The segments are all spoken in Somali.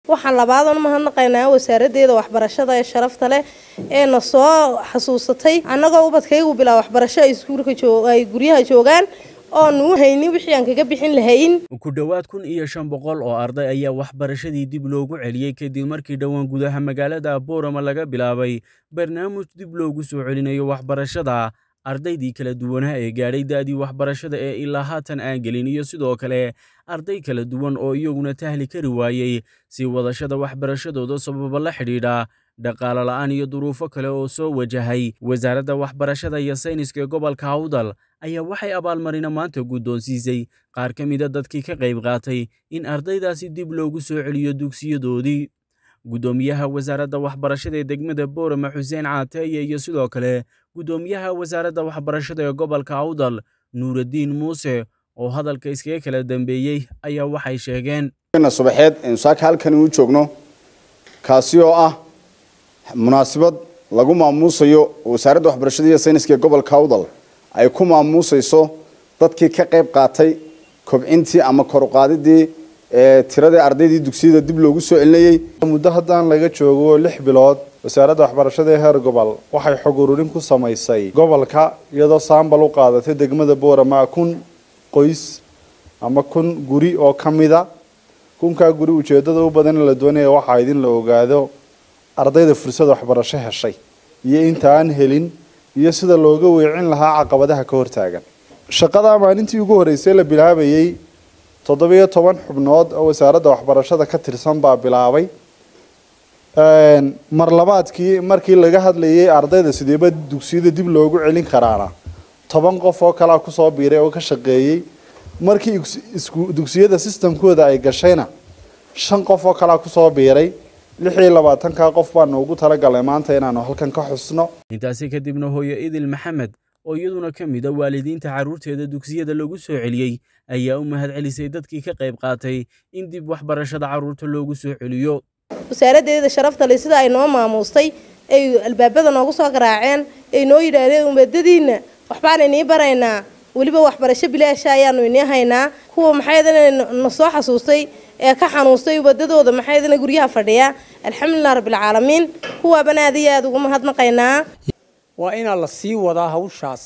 waxaan labaadan mahadnaqaynaa wasaaraddeeda waxbarashada ee sharafta leh ee na soo xasuusatay annagoo ubadkaygu bilaa waxbarasho ay iskuulka ay guryaha joogaan oonu haynin wixii aan kaga bixin lahayn ku dhowaad kun iyo shan boqol oo arday ayaa waxbarashadii dib loogu celiyey kadib markii dhowaan gudaha magaalada boorama laga bilaabay barnaamij dib loogu soo celinayo waxbarashada ardaydii kala duwanaa ee gaadhay da'dii waxbarashada ee ilaa haatan aan gelin iyo sidoo kale arday kala duwan oo iyaguna tahli kari waayey si wadashada waxbarashadooda sababa la xidhiidha dhaqaale la'aan iyo duruufo kale oo soo wajahay wasaaradda waxbarashada iyo sayniska ee gobolka hawdal ayaa waxay abaalmarina maanta guddoonsiisay qaar ka mida dadkii ka qayb qaatay in ardaydaasi dib loogu soo celiyo dugsiyadoodii guddoomiyaha wasaaradda waxbarashada ee degmada boorama xuseen caateeye iyo sidoo kale guddoomiyaha wasaaradda waxbarashada ee gobolka hawdal nuuraddiin muuse oo hadalka iskaga kala dambeeyey ayaa waxay sheegeen subaxeed aynu saaka halkani u joogno kaasi oo ah munaasabad lagu maamuusayo wasaaradda waxbarashada iyo sayniska ee gobolka hawdal ay ku maamuusayso dadkii ka qayb qaatay kobcintii ama koruqaadidii tiradii ardaydii dugsiyada dib loogu soo celinayey muddo haddaan laga joogo lix bilood wasaaradda waxbarashada ee heer gobol waxay xog ururin ku samaysay gobolka iyadoo saambal u qaadatay degmada boorama kun qoys ama kun guri oo ka mida kunkaa guri ujeedada u badan la doonaya waxaa idin la ogaado ardayda fursad waxbarasho heshay iyo inta aan helin iyo sida looga weecin lahaa caqabadaha ka hortaagan shaqadaa maalintii ugu horreysay la bilaabayey toddobiyo toban xubnood oo wasaaradda waxbarashada ka tirsan baa bilaabay mar labaadkii markii laga hadlayay ardayda sideeba dugsiyada dib loogu celin karaana toban qof oo kalea kusoo biiray oo ka shaqeeyey markii dugsiyada sistamkooda ay gashayna shan qof oo kalea kusoo biiray lix iyo labaatanka qof baanu ugu talagalnay maanta inaanu halkan ka xusno intaasi kadibna hooyo idil maxamed oo iyaduna ka mid a waalidiinta carruurteeda dugsiyada lagu soo celiyey ayaa u mahad celisay dadkii ka qayb qaatay in dib waxbarashada carruurta loogu soo celiyo wasaaraddeeda sharafta leh sida ay noo maamuustay ay albaabada noogu soo garaaceen ay noo yidhaahdeen umadadiinna waxbaan inii baraynaa weliba waxbarasho bilaasha ayaanu inii haynaa kuwa maxaydana na soo xasuustay ee ka xanuustay ubadadooda maxaydana guryaha fadhiya alxamdulilah rabbilcaalamiin kuwaabana aad iyo aada ugu mahadnaqaynaa waa inaa la sii wadaa hawshaas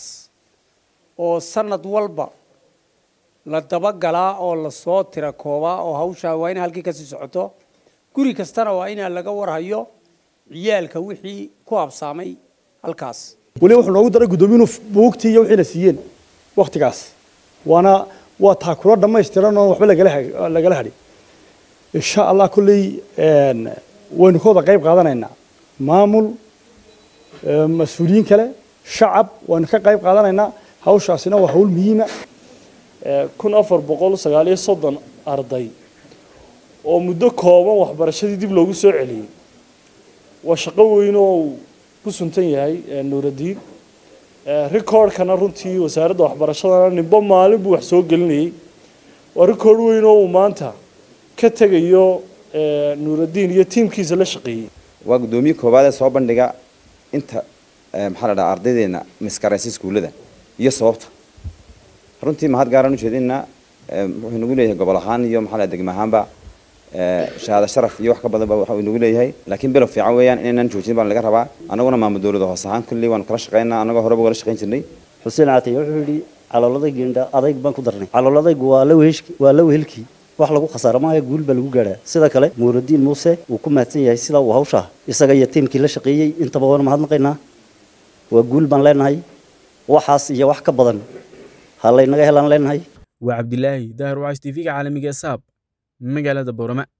oo sanad walba la dabagalaa oo lasoo tira koobaa oo hawshaa waa ina halkii kasii socoto guri kastana waa inaa laga warhayo ciyaalka wixii ku habsaamay halkaas weliba wuxuu noogu daray guddoomiyiinu buugtii iyo wixiina siiyeen waktigaas waana waa taakulo dhammaystiran oo waxba lagala lagala hadhi insha allah kolley waynu ka wada qayb qaadanaynaa maamul mas-uuliyiin kale shacab waynu ka qayb qaadanaynaa hawshaasina waa hawl muhiima kun afar boqol sagaal iyo soddon arday oo muddo kooban waxbarashadii dib loogu soo celiyey waa shaqo weyn oo uu ku suntan yahay nuuraddiin recordkana runtii wasaaradda waxbarashadana nimbo maalin buu wax soo gelinayay waa record weyn oo uu maanta ka tegayo nuuraddiin iyo tiimkiisa la shaqeeyey waa guddoomiye koowaad ee soo bandhiga inta maxaa la dhaha ardaydeena miskaraysa iskuullada iyo sababta runtii mahad gaaraan ujeedinaa wuxuu nagu leeyahay gobol ahaan iyo maxaa la degma ahaanba shahaado sharaf iyo wax ka badan ba waxa uu nagu leeyahay laakiin bilow fiican weeyaan inaynan joojin baan laga rabaa annaguna maamul dowlada hoos ahaan kulli waanu kala shaqaynaa annagoo horeba ugala shaqayn jirnay xuseen caatiye wuxuu yidhi calooladay geendha adayg baan ku darnay calooladaygu waa la weheshki waa la wehelkii wax lagu khasaaro maayo guul baa lagu gaadhaa sida kale nuuraddiin muuse wuu ku mahadsan yahay sida uu hawshaa isaga iyo tiimkii la shaqeeyey intaba waanu mahadnaqaynaa waa guul baan leenahay waxaas iyo wax ka badan ha laynaga helaan leenahay waa cabdilaahi daahir wacays tv-ga caalamiga ee saab magaalada boorama